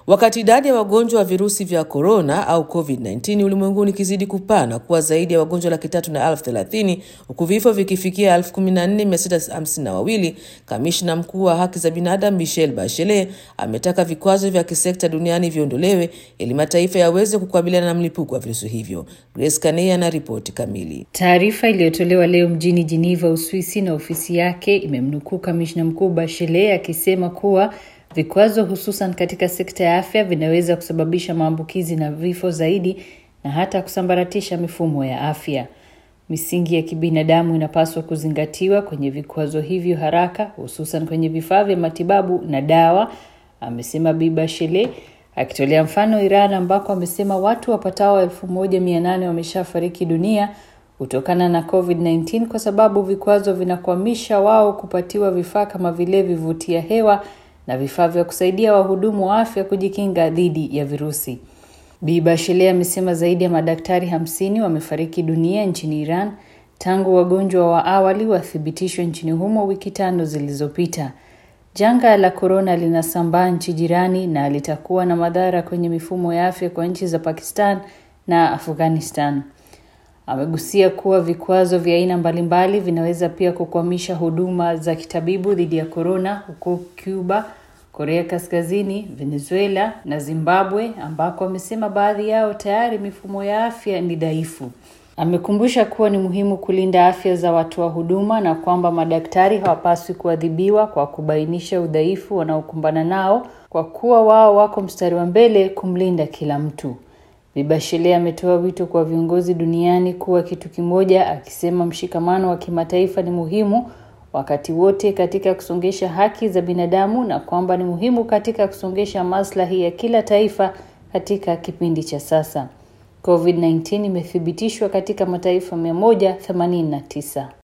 Wakati idadi ya wagonjwa wa virusi vya korona au COVID-19 ulimwenguni ikizidi kupana kuwa zaidi ya wagonjwa laki tatu na elfu thelathini huku vifo vikifikia elfu kumi na nne mia sita hamsini na wawili, kamishna mkuu wa haki za binadamu Michelle Bachelet ametaka vikwazo vya kisekta duniani viondolewe ili mataifa yaweze kukabiliana na mlipuko wa virusi hivyo. Grace Kanei ana ripoti kamili. Taarifa iliyotolewa leo mjini Geneva, Uswisi, na ofisi yake imemnukuu kamishna mkuu Bachelet akisema kuwa vikwazo hususan katika sekta ya afya vinaweza kusababisha maambukizi na vifo zaidi na hata kusambaratisha mifumo ya afya. Misingi ya kibinadamu inapaswa kuzingatiwa kwenye vikwazo hivyo haraka, hususan kwenye vifaa vya matibabu na dawa, amesema Bi Bachelet akitolea mfano Iran ambako amesema watu wapatao elfu moja mia nane wameshafariki dunia kutokana na COVID-19 kwa sababu vikwazo vinakwamisha wao kupatiwa vifaa kama vile vivutia hewa na vifaa vya kusaidia wahudumu wa afya kujikinga dhidi ya virusi. Bi Bachelet amesema zaidi ya madaktari hamsini wamefariki dunia nchini Iran tangu wagonjwa wa awali wathibitishwe nchini humo wiki tano zilizopita. Janga la korona linasambaa nchi jirani na litakuwa na madhara kwenye mifumo ya afya kwa nchi za Pakistan na Afghanistan. Amegusia kuwa vikwazo vya aina mbalimbali vinaweza pia kukwamisha huduma za kitabibu dhidi ya korona huko Cuba, Korea Kaskazini, Venezuela na Zimbabwe ambako amesema baadhi yao tayari mifumo ya afya ni dhaifu. Amekumbusha kuwa ni muhimu kulinda afya za watoa huduma na kwamba madaktari hawapaswi kuadhibiwa kwa kubainisha udhaifu wanaokumbana nao kwa kuwa wao wako mstari wa mbele kumlinda kila mtu. Bi Bachelet ametoa wito kwa viongozi duniani kuwa kitu kimoja, akisema mshikamano wa kimataifa ni muhimu wakati wote katika kusongesha haki za binadamu na kwamba ni muhimu katika kusongesha maslahi ya kila taifa katika kipindi cha sasa. COVID-19 imethibitishwa katika mataifa 189.